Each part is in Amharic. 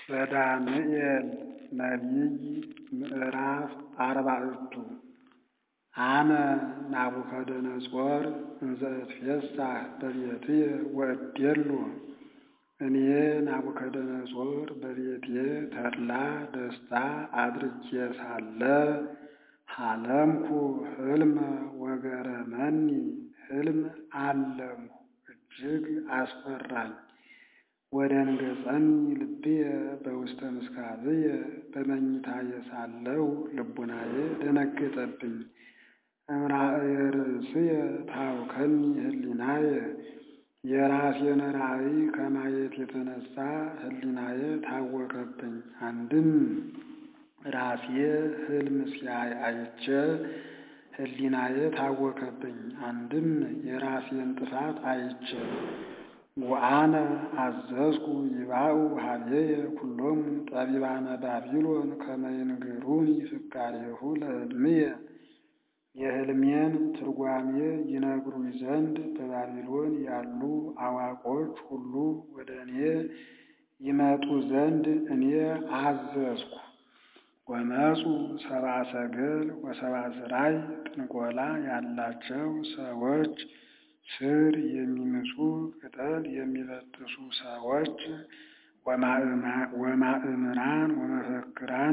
ዘዳንኤል ነቢይ ምዕራፍ አርባዕቱ አነ ናቡከደነፆር እንዘ እትፌሳህ በቤትየ ወእዴሎ እኔ ናቡከደነፆር በቤቴ ተድላ ደስታ አድርጌ ሳለ ሀለምኩ ሕልመ ወገረመኒ ሕልም አለምሁ እጅግ አስፈራኝ። ወደንገጸኒ ልብየ በውስተ ምስካብየ በመኝታዬ ሳለሁ ልቡናዬ ደነገጠብኝ። እምራእየ ርእስየ ታውከኒ ህሊናየ የራሴን ራእይ ከማየት የተነሳ ህሊናዬ ታወከብኝ። አንድም ራሴ ሕልም ሲያይ አይቼ ህሊናዬ ታወከብኝ። አንድም የራሴን ጥፋት አይቼ ወአነ አዘዝኩ ይባኡ ሀቤየ ኩሎሙ ጠቢባነ ባቢሎን ከመ ይንግሩኒ ፍካሬሁ ለሕልምየ የሕልሜን ትርጓሜ ይነግሩኝ ዘንድ በባቢሎን ያሉ አዋቆች ሁሉ ወደ እኔ ይመጡ ዘንድ እኔ አዘዝኩ። ወመፁ ሰብአ ሰገል ወሰብአ ስራይ ጥንቆላ ያላቸው ሰዎች ስር የሚምሱ ቅጠል የሚበጥሱ ሰዎች ወማእምራን ወመፈክራን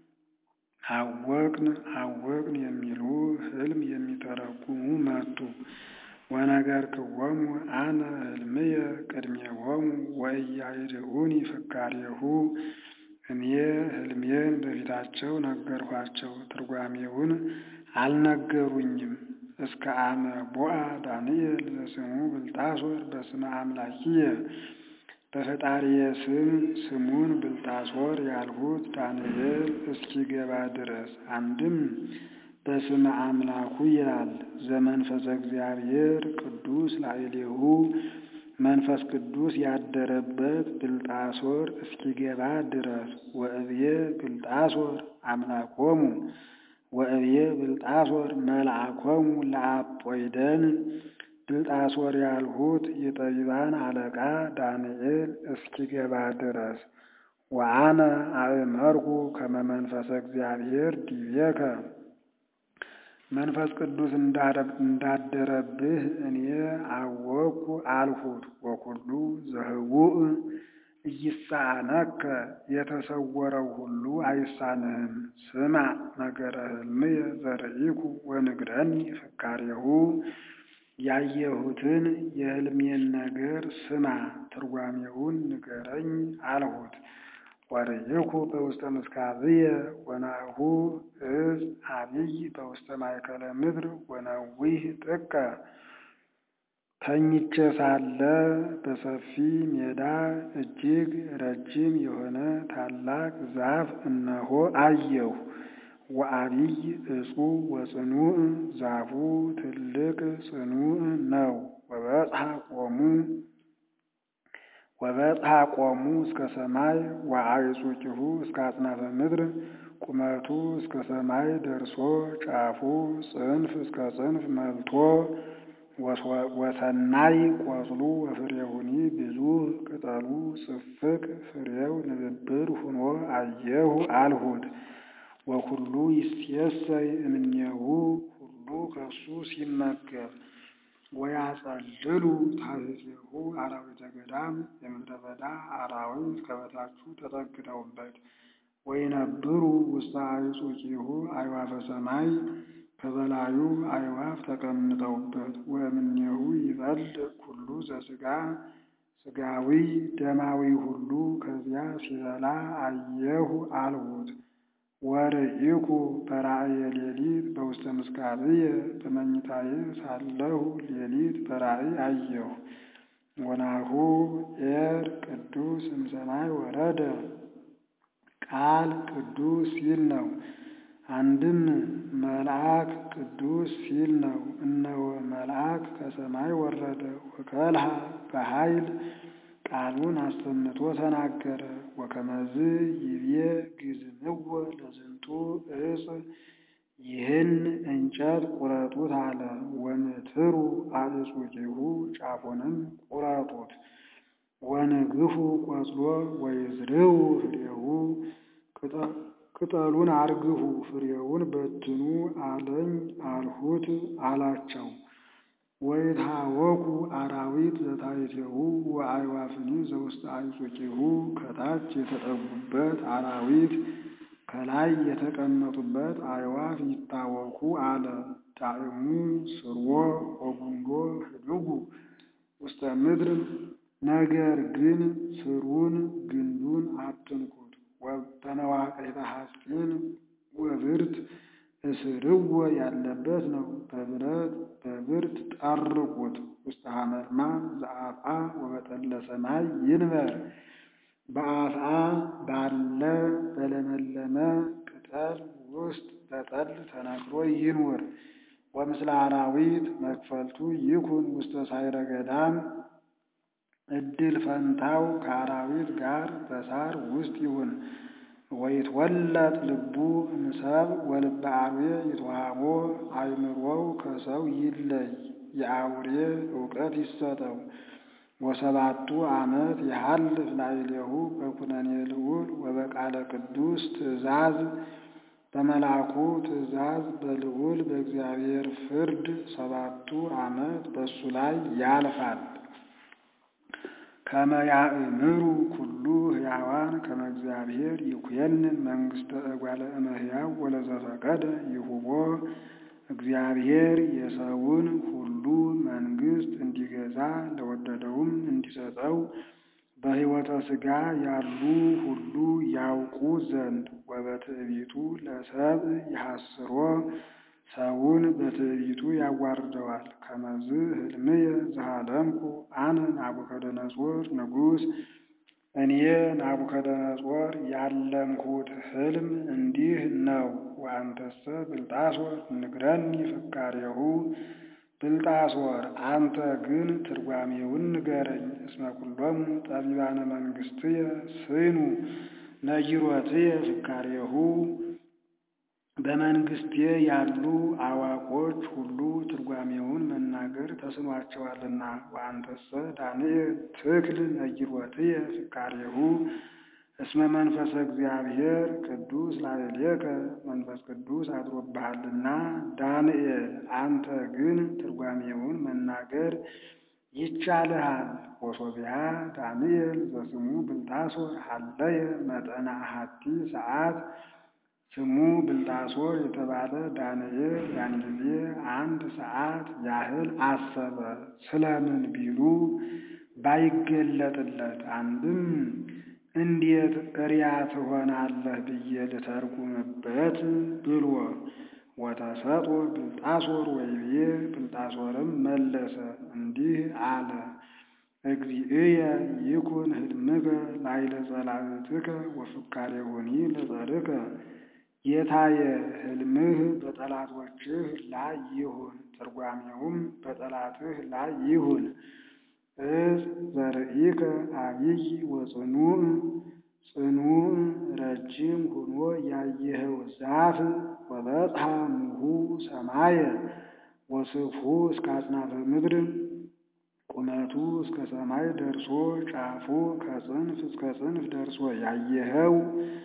አወቅን አወቅን የሚሉ ሕልም የሚተረጉሙ መጡ። ወነገርክዎሙ አነ ሕልምየ ቅድሜሆሙ ወኢያይድኡኒ ፍካሬሁ እኔ ሕልሜን በፊታቸው ነገርኋቸው፣ ትርጓሜውን አልነገሩኝም። እስከ አመ ቦአ ዳንኤል ዘስሙ ብልጣሶር በስመ አምላኪየ በፈጣሪየ ስም ስሙን ብልጣሶር ያልሁት ዳንኤል እስኪገባ ድረስ። አንድም በስመ አምላኩ ይላል። ዘመንፈሰ እግዚአብሔር ቅዱስ ላዕሌሁ መንፈስ ቅዱስ ያደረበት ብልጣሶር እስኪገባ ድረስ። ወእብየ ብልጣሶር አምላኮሙ ወእብየ ብልጣሶር መልአኮሙ ለአጶይደን ብልጣሶር ያልሁት የጠቢባን አለቃ ዳንኤል እስኪገባ ድረስ። ወአነ አእመርኩ ከመ መንፈሰ እግዚአብሔር ዲቤከ መንፈስ ቅዱስ እንዳደረብህ እኔ አወቅኩ አልሁት። ወኩሉ ዘህቡእ ኢይሳነከ የተሰወረው ሁሉ አይሳንህም። ስማ ነገረ ሕልምየ ዘርኢኩ ወንግረኒ ፍካሬሁ ያየሁትን የሕልሜን ነገር ስማ ትርጓሜውን ንገረኝ አልሁት። ወርኢኩ በውስተ ምስካብየ ወናሁ እዝ አብይ በውስተ ማእከለ ምድር ወነዊህ ጥቀ ተኝቼ ሳለ በሰፊ ሜዳ እጅግ ረጅም የሆነ ታላቅ ዛፍ እነሆ አየሁ። ወአብይ ዕፁ ወጽኑዕ ዛፉ ትልቅ ጽኑዕ ነው። ወበጽሐ ቆሙ ወበጽሐ ቆሙ እስከ ሰማይ ወአዕፁቂሁ እስከ አጽናፈ ምድር ቁመቱ እስከ ሰማይ ደርሶ ጫፉ ጽንፍ እስከ ጽንፍ መልቶ ወሰናይ ቆጽሉ ወፍሬሁኒ ብዙ ቅጠሉ ጽፍቅ ፍሬው ንብብር ሁኖ አየሁ አልሁት። ወኩሉ ይሴሰይ እምኔሁ ሁሉ ከሱ ሲመገብ ወያጸልሉ ታሕቲሁ አራዊተ ገዳም የምድረ በዳ አራዊት ከበታቹ ተጠግተውበት ወይነብሩ ውስተ አዕፁቂሁ አዕዋፈ ሰማይ ከበላዩ አዕዋፍ ተቀምጠውበት ወእምኔሁ ይበልዕ ኩሉ ዘሥጋ ሥጋዊ ደማዊ ሁሉ ከዚያ ሲበላ አየሁ አልሁት። ወርኢኩ በራእየ ሌሊት በውስተ ምስካብየ በመኝታዬ ሳለሁ ሌሊት በራእይ አየሁ። ወናሁ ኤር ቅዱስ እምሰማይ ወረደ ቃል ቅዱስ ሲል ነው። አንድም መልአክ ቅዱስ ሲል ነው። እነሆ መልአክ ከሰማይ ወረደ ወከልሃ በኃይል ቃሉን አሰምቶ ተናገረ። ወከመዝ ይቤ ግዝምዎ ለዝንቱ ዕፅ ይህን እንጨት ቁረጡት አለ። ወንትሩ አዕፁቂሁ ጫፉንም ቁረጡት። ወንግፉ ቆጽሎ ወይዝርው ፍሬሁ ቅጠሉን አርግፉ፣ ፍሬውን በትኑ አለኝ አልሁት አላቸው። ወይትሃወኩ አራዊት ዘታሕቲሁ ወአዕዋፍኒ ዘውስተ አዕጹቂሁ ከታች የተጠጉበት አራዊት ከላይ የተቀመጡበት አዕዋፍ ይታወኩ አለ። ዳዕሙ ስርወ ወጉንዶ ህድጉ ውስተ ምድር ነገር ግን ስሩን ግንዱን አትንኩት። በመዋቅሪተ ሐፂን ወብርት እስርዎ ያለበት ነው። በብረት በብርት ጠርቁት። ውስተ ሐመልማል ዘአፍአ ወበጠለ ሰማይ ይንበር በአፍአ ባለ በለመለመ ቅጠል ውስጥ በጠል ተነክሮ ይኑር። ወምስለ አራዊት መክፈልቱ ይኩን ውስተ ሳይረ ገዳም እድል ፈንታው ከአራዊት ጋር በሳር ውስጥ ይሁን። ወይትወለጥ ልቡ እምሰብ ወልበ አርዌ ይትወሃቦ አእምሮው ከሰው ይለይ የአውሬ እውቀት ይሰጠው። ወሰባቱ ዓመት የሐልፍ ላዕሌሁ በኩነኔ ልዑል ወበቃለ ቅዱስ ትእዛዝ በመልአኩ ትእዛዝ በልዑል በእግዚአብሔር ፍርድ ሰባቱ ዓመት በእሱ ላይ ያልፋል። ከመ ያእምሩ ኩሉ ሕያዋን ከመ እግዚአብሔር ይኩየንን መንግሥተ እጓለ እመሕያው ወለዘፈቀደ ይሁቦ እግዚአብሔር የሰውን ሁሉ መንግሥት እንዲገዛ ለወደደውም እንዲሰጠው በሕይወተ ሥጋ ያሉ ሁሉ ያውቁ ዘንድ ወበትዕቢቱ ለሰብእ ይሐስሮ ሰውን በትዕቢቱ ያዋርደዋል። ከመዝ ሕልምየ ዘሃለምኩ አነ ናቡከደነጾር ንጉሥ እኔ ናቡከደነጾር ያለምሁት ሕልም እንዲህ ነው። ወአንተሰ ብልጣሶር ንግረኒ ፍካሬሁ ብልጣሶር አንተ ግን ትርጓሜውን ንገረኝ። እስመ ኩሎሙ ጠቢባነ መንግሥትየ ስኑ ነጊሮትየ ፍካሬሁ በመንግስቴ ያሉ አዋቆች ሁሉ ትርጓሜውን መናገር ተስኗቸዋልና። ወአንተሰ ዳንኤል ትክል ነጊሮትየ ፍካሬሁ እስመ መንፈሰ እግዚአብሔር ቅዱስ ላዕሌከ መንፈስ ቅዱስ አድሮብሃልና። ዳንኤል አንተ ግን ትርጓሜውን መናገር ይቻልሃል። ወሶቢያ ዳንኤል ዘስሙ ብልጣሶር ሀለየ መጠነ አሐቲ ሰዓት ስሙ ብልጣሶር የተባለ ዳንኤል ያን ጊዜ አንድ ሰዓት ያህል አሰበ። ስለምን ቢሉ ባይገለጥለት አንድም እንዴት እሪያ ትሆናለህ ብዬ ልተርጉምበት ብሎ ወተሰጦ ብልጣሶር ወይቤ ብልጣሶርም መለሰ እንዲህ አለ። እግዚእየ ይኩን ህልምከ ላዕለ ጸላእትከ ወፍካሬሁኒ ለጸርከ ጌታየ ሕልምህ በጠላቶችህ ላይ ይሁን፣ ትርጓሜውም በጠላትህ ላይ ይሁን። እጽ ዘርኢከ አብይ ወጽኑዕ ጽኑዕ ረጅም ሆኖ ያየኸው ዛፍ ወበጽሐ ምሁ ሰማየ ወስፍሑ እስከ አጽናፈ ምድር ቁመቱ እስከ ሰማይ ደርሶ ጫፉ ከጽንፍ እስከ ጽንፍ ደርሶ ያየኸው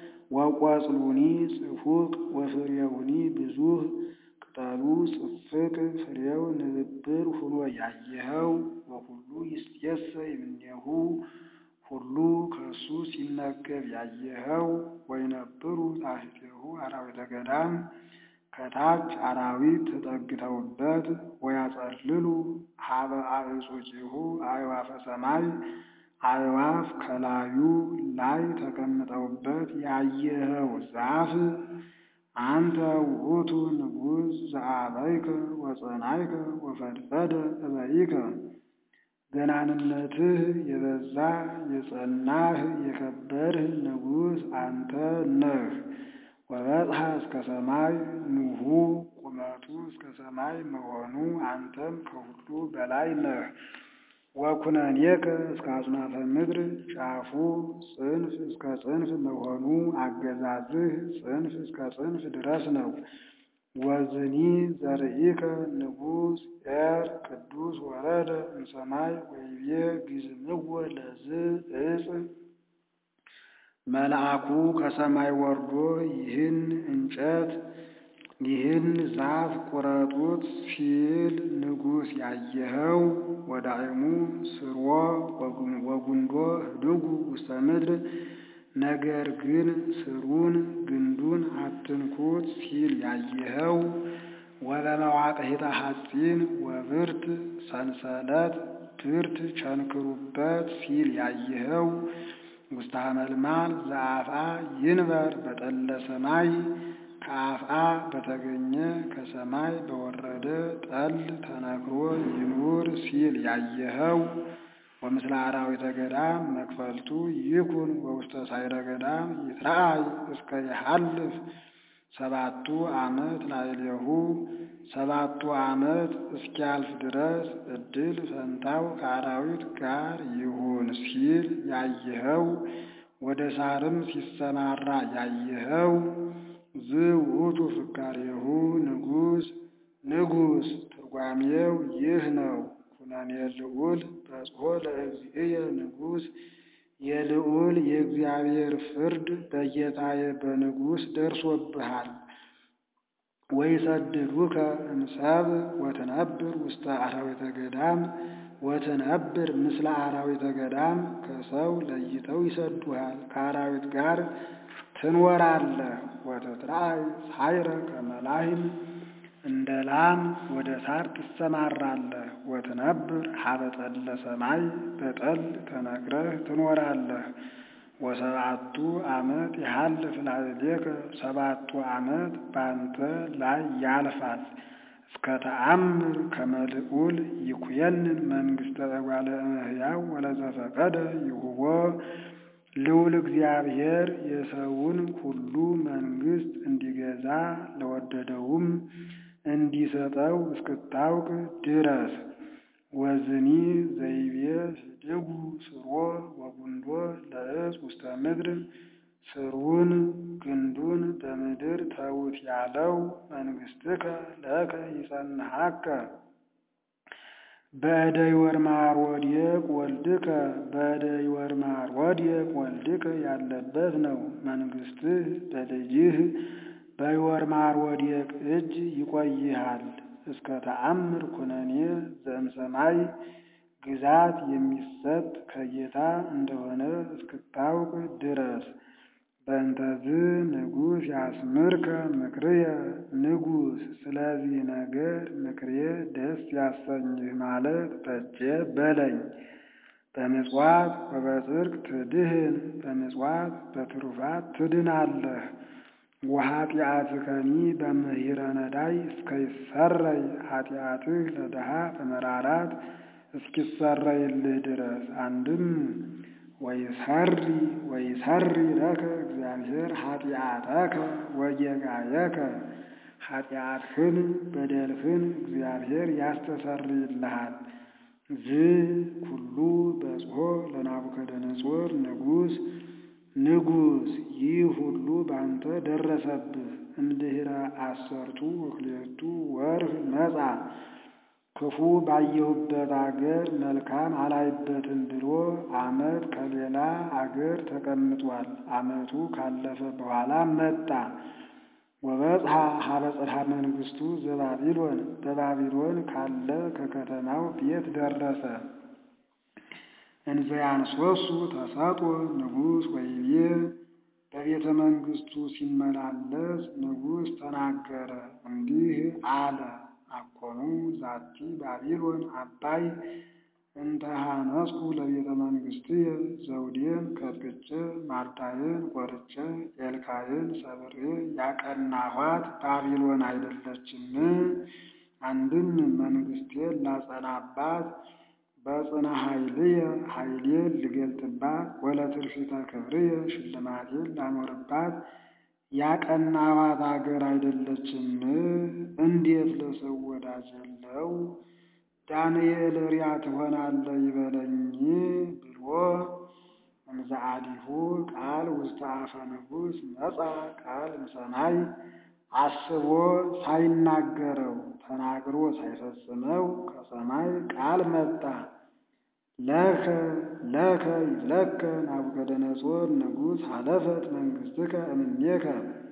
ወቆጽሉኒ ጽፉቅ ወፍሬውኒ ብዙህ ቅጠሉ ጽፍቅ ፍሬው ንብብር ሆኖ ያየኸው ወሁሉ ይስየሰይ እምኔሁ ሁሉ ከእሱ ሲመገብ ያየኸው ወይነብሩ ታሕቲሁ አራዊተ ገዳም ከታች አራዊት ተጠግተውበት ወያጸልሉ ሀበ አዕጹቂሁ አዕዋፈ ሰማይ አዕዋፍ ከላዩ ላይ ተቀምጠውበት ያየኸው ዛፍ አንተ ውእቱ ንጉሥ ዘአበይከ ወጸናይከ ወፈድፈደ እበይከ ገናንነትህ የበዛ የጸናህ የከበርህ ንጉሥ አንተ ነህ። ወበጽሐ እስከ ሰማይ ንሁ ቁመቱ እስከ ሰማይ መሆኑ አንተም ከሁሉ በላይ ነህ። ወኩነኔከ እስከ አጽናፈ ምድር ጫፉ ጽንፍ እስከ ጽንፍ መሆኑ አገዛዝህ ጽንፍ እስከ ጽንፍ ድረስ ነው። ወዝኒ ዘርኢከ ንጉሥ ኤር ቅዱስ ወረደ እምሰማይ ወይቤ ግዝምዎ ለዝ እጽ መልአኩ ከሰማይ ወርዶ ይህን እንጨት ይህን ዛፍ ቁረጡት ሲል ንጉሥ ያየኸው ወዳዕሙ ስርወ ወጉንዶ ህድጉ ውስተ ምድር ነገር ግን ስሩን ግንዱን አትንኩት ሲል ያየኸው ወበመዋቅሒተ ሐፂን ወብርት ሰንሰለት ብርት ቸንክሩበት ሲል ያየኸው ውስተ ሐመልማል ዘአፍአ ይንበር በጠለ ሰማይ ከአፍአ በተገኘ ከሰማይ በወረደ ጠል ተነክሮ ይኑር ሲል ያየኸው ወምስለ አራዊተ ገዳም መክፈልቱ ይኩን ወውስተ ሳይረ ገዳም ይትረአይ እስከ ይሃልፍ ሰባቱ ዓመት ላዕሌሁ ሰባቱ ዓመት እስኪያልፍ ድረስ ዕድል ፈንታው ከአራዊት ጋር ይሁን ሲል ያየኸው ወደ ሳርም ሲሰማራ ያየኸው ዝውቱ ፍካሬሁ ንጉሥ ንጉሥ ትርጓሜው ይህ ነው። ኩነኔ ልዑል በጽሖ ለእግዚእየ ንጉሥ የልዑል የእግዚአብሔር ፍርድ በጌታዬ በንጉሥ ደርሶብሃል። ወይሰድዱከ እምሰብ ወትነብር ውስተ አራዊተ ገዳም ወትነብር ምስለ አራዊተ ገዳም ከሰው ለይተው ይሰዱሃል፣ ከአራዊት ጋር ትኖራለህ። ወትትራእይ ሳይረ ከመላህም እንደ ላም ወደ ሳር ትሰማራለህ። ወትነብር ሀበ ጠለ ሰማይ በጠል ተነግረህ ትኖራለህ። ወሰባቱ ዓመት ይሃልፍ ላዕሌከ ሰባቱ ዓመት ባንተ ላይ ያልፋል። እስከ ተአምር ከመ ልዑል ይኩየንን መንግሥተ እጓለ እመሕያው ወለዘፈቀደ ይሁቦ ልዑል እግዚአብሔር የሰውን ሁሉ መንግሥት እንዲገዛ ለወደደውም እንዲሰጠው እስክታውቅ ድረስ ወዝኒ ዘይቤ ህድጉ ስሮ ወጉንዶ ለዕፅ ውስተ ምድር ስሩን ግንዱን በምድር ተዉት ያለው መንግሥትከ ለከ ይጸንሐከ በእደ ይወርማር ወዲቅ ወልድከ በእደ ይወርማር ወዲቅ ወልድከ ያለበት ነው። መንግሥትህ በልጅህ በይወርማር ወዲቅ እጅ ይቆይሃል። እስከ ተአምር ኩነኔ ዘእምሰማይ ግዛት የሚሰጥ ከጌታ እንደሆነ እስክታውቅ ድረስ በእንተዝ ንጉሥ ያስምርከ ምክርየ ንጉሥ ስለዚህ ነገር ምክሬ ደስ ያሰኝህ ማለት በጀ በለኝ። በምጽዋት ወበጽድቅ ትድህን በምጽዋት በትሩፋት ትድናለህ። ወኃጢአትከኒ በምሂረ ነዳይ እስከይሰረይ ኃጢአትህ ለድሃ በመራራት እስኪሰረይልህ ድረስ አንድም ወይሰሪ ወይሰሪ ለከ እግዚአብሔር ኃጢአተከ ወጌጋየከ ኃጢአትህን በደልህን እግዚአብሔር ያስተሰርይልሃል። ዝ ኩሉ በጽሖ ለናቡከደነጾር ንጉሥ ንጉሥ ይህ ሁሉ ባንተ ደረሰብህ። እምድኅረ አሰርቱ ወክልኤቱ ወርኅ መጻ ክፉ ባየሁበት አገር መልካም አላይበትም ብሎ ዓመት ከሌላ አገር ተቀምጧል። ዓመቱ ካለፈ በኋላ መጣ። ወበጽሐ ሀበ ጽርሐ መንግሥቱ ዘባቢሎን በባቢሎን ካለ ከከተማው ቤት ደረሰ። እንዘያንሶሱ ተሰጦ ንጉሥ ወይቤ በቤተ መንግሥቱ ሲመላለስ ንጉሥ ተናገረ፣ እንዲህ አለ። አኮኑ ዛቲ ባቢሎን አባይ እንተ ሐነጽኩ ለቤተ መንግሥትየ ዘውዴን ቀጥቅጬ ማርዳዬን ቆርጬ ኤልካዬን ሰብሬ ያቀናኋት ባቢሎን አይደለችም? አንድም መንግሥቴን ላጸናባት በጽና ኃይልየ ኃይሌን ልገልጥባት ወለትርፊተ ክብርየ ሽልማቴን ላኖርባት ያቀናኋት አገር አይደለችም? እንዴት ለሰው ወዳጅ የለው ዳንኤል ሪያ ትሆናለህ ይበለኝ ብሎ እምዘአዲሁ ቃል ውስተ አፈ ንጉሥ መጻ ቃል እምሰማይ አስቦ ሳይናገረው ተናግሮ ሳይፈጽመው ከሰማይ ቃል መጣ። ለከ ለከ ይብለከ ናቡከደነጾር ንጉሥ ሀለፈት መንግሥትከ እምኔከ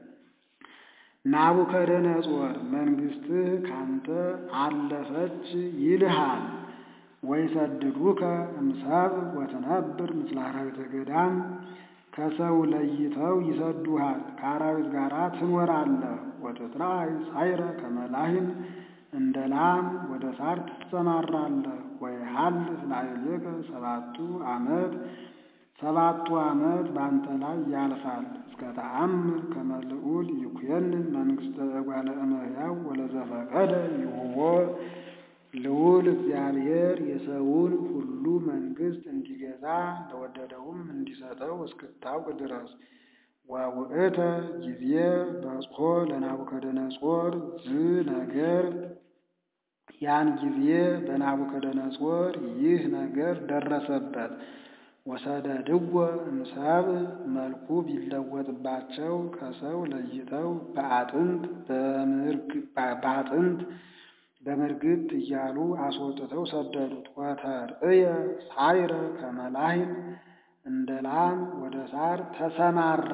ናቡከደነጾር መንግሥትህ ካንተ አለፈች ይልሃል። ወይሰድዱከ እምሰብ ወትነብር ምስለ አራዊተ ገዳም ከሰው ለይተው ይሰዱሃል፣ ከአራዊት ጋር ትኖራለህ። ወትትራእይ ሳይረ ከመላሂን እንደ ላም ወደ ሳር ትሰማራለህ። ወይሃልፍ ላዕሌከ ሰባቱ ዓመት ሰባቱ ዓመት በአንተ ላይ ያልፋል። እስከ ተአምር ከመ ልዑል ይኩነን መንግሥተ እጓለ እመሕያው ወለዘፈቀደ ይሁቦ ልዑል እግዚአብሔር የሰውን ሁሉ መንግሥት እንዲገዛ ለወደደውም እንዲሰጠው እስክታውቅ ድረስ ወውእተ ጊዜ በጽሖ ለናቡከደነጾር ዝ ነገር ያን ጊዜ በናቡከደነጾር ይህ ነገር ደረሰበት። ወሰደድዎ እምሰብእ መልኩ ቢለወጥባቸው ከሰው ለይተው በአጥንት በአጥንት በምርግት እያሉ አስወጥተው ሰደዱት። ወተርእየ ሳይረ ከመላሂን እንደ ላም ወደ ሳር ተሰማራ።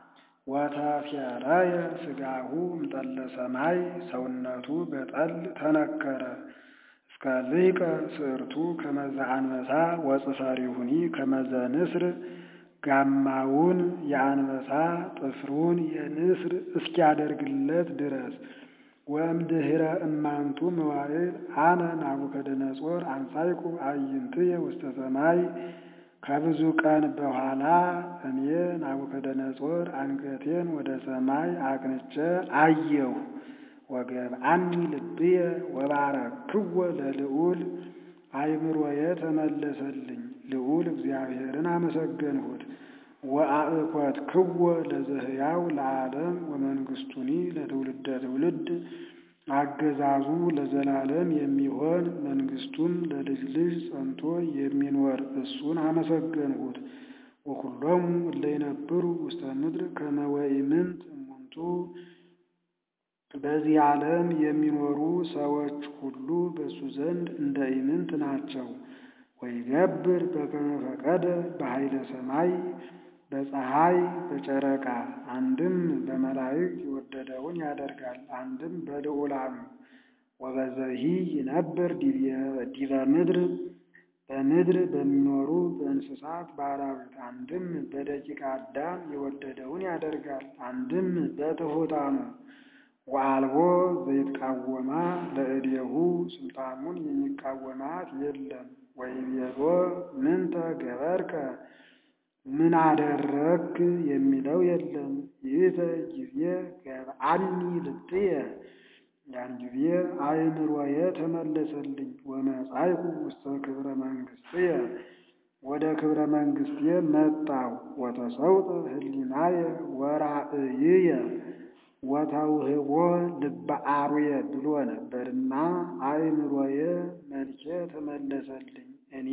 ወተፌረየ ሥጋሁ እምጠለ ሰማይ ሰውነቱ በጠል ተነከረ። እስከ ልሂቀ ስዕርቱ ከመዘ አንበሳ ወጽፈሪሁኒ ከመዘ ንስር ጋማውን የአንበሳ ጥፍሩን የንስር እስኪያደርግለት ድረስ ወእምድኅረ እማንቱ መዋዕል አነ ናቡከደነጾር አንሳይኩ አዕይንትየ ውስተ ሰማይ ከብዙ ቀን በኋላ እኔ ናቡከደነጾር አንገቴን ወደ ሰማይ አቅንቼ አየሁ። ወገብአኒ ልብየ ወባረክዎ ለልዑል አእምሮዬ ተመለሰልኝ። ልዑል እግዚአብሔርን አመሰገንሁት። ወአእኮትክዎ ለዘህያው ለዓለም ወመንግሥቱኒ ለትውልደ ትውልድ አገዛዙ ለዘላለም የሚሆን መንግሥቱም ለልጅ ልጅ ጸንቶ የሚኖር እሱን አመሰገንሁት። ወኩሎሙ እለ ይነብሩ ውስተ ምድር ከመ ወኢምንት እሙንቱ በዚህ ዓለም የሚኖሩ ሰዎች ሁሉ በእሱ ዘንድ እንደ ኢምንት ናቸው። ወይገብር በከመ ፈቀደ በኃይለ ሰማይ በፀሐይ በጨረቃ አንድም በመላእክት የወደደውን ያደርጋል፣ አንድም በልዑላኑ ወበዘሂ ይነብር ዲበ ምድር በምድር በሚኖሩ በእንስሳት በአራዊት አንድም በደቂቀ አዳም የወደደውን ያደርጋል፣ አንድም በትሑታኑ ወአልቦ ዘይትቃወማ ለእዴሁ ስልጣኑን የሚቃወማት የለም። ወይቤሎ ምንተ ገበርከ ምን አደረግክ የሚለው የለም። ይእተ ጊዜ ገብአኒ ልብየ ያን ጊዜ አእምሮዬ ተመለሰልኝ። ወመጻእኩ ውስተ ክብረ መንግሥትየ ወደ ክብረ መንግሥቴ መጣሁ። ወተሰውጠ ህሊናየ ወራእይየ ወተውህቦ ልበ አርዌ ብሎ ነበርና አእምሮዬ መልኬ ተመለሰልኝ። እኔ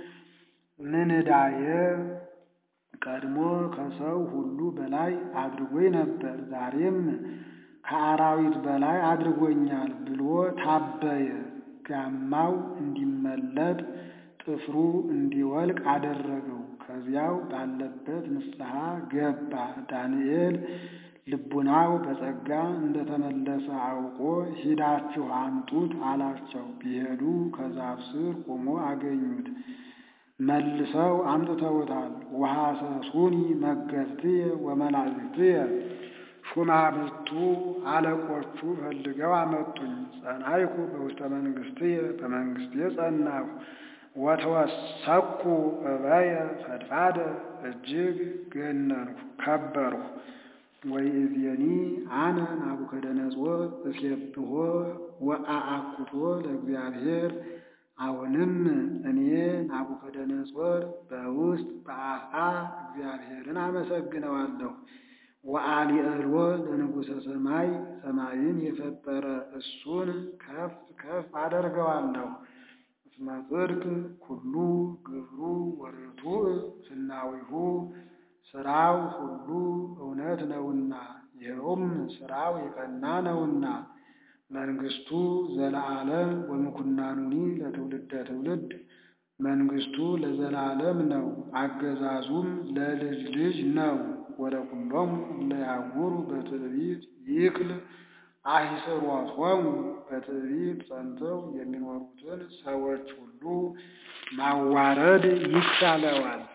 ምንዳየ ቀድሞ ከሰው ሁሉ በላይ አድርጎኝ ነበር፣ ዛሬም ከአራዊት በላይ አድርጎኛል ብሎ ታበየ። ጋማው እንዲመለጥ ጥፍሩ እንዲወልቅ አደረገው። ከዚያው ባለበት ንስሐ ገባ። ዳንኤል ልቡናው በጸጋ እንደተመለሰ አውቆ ሂዳችሁ አምጡት አላቸው። ቢሄዱ ከዛፍ ስር ቆሞ አገኙት። መልሰው አምጥተውታል። ወሐሰሱኒ መገብትየ ወመላእክትየ ሹማምቱ አለቆቹ ፈልገው አመጡኝ። ጸናይኩ በውስተ መንግሥትየ በመንግሥቴ ጸናሁ። ወተወሰኩ እበየ ፈድፋደ እጅግ ገነንኩ ከበርሁ። ወይእዜኒ አነ ናቡከደነጾር እሴብሖ ወአአኩቶ ለእግዚአብሔር አሁንም እኔ ናቡከደነጾር በውስጥ በአፍአ እግዚአብሔርን አመሰግነዋለሁ። ወአሊዕሎ ለንጉሠ ሰማይ ሰማይን የፈጠረ እሱን ከፍ ከፍ አደርገዋለሁ። እስመ ጽድቅ ኩሉ ግብሩ ወርቱዕ ፍናዊሁ ስራው ሁሉ እውነት ነውና ይኸውም ስራው የቀና ነውና መንግሥቱ ዘለዓለም ወምኩናኑኒ ለትውልደ ትውልድ መንግስቱ ለዘላለም ነው፣ አገዛዙም ለልጅ ልጅ ነው። ወለኩሎሙ እለ ያዕውሩ በትዕቢት ይክል አሂስሮቶሙ በትዕቢት ጸንተው የሚኖሩትን ሰዎች ሁሉ ማዋረድ ይቻለዋል።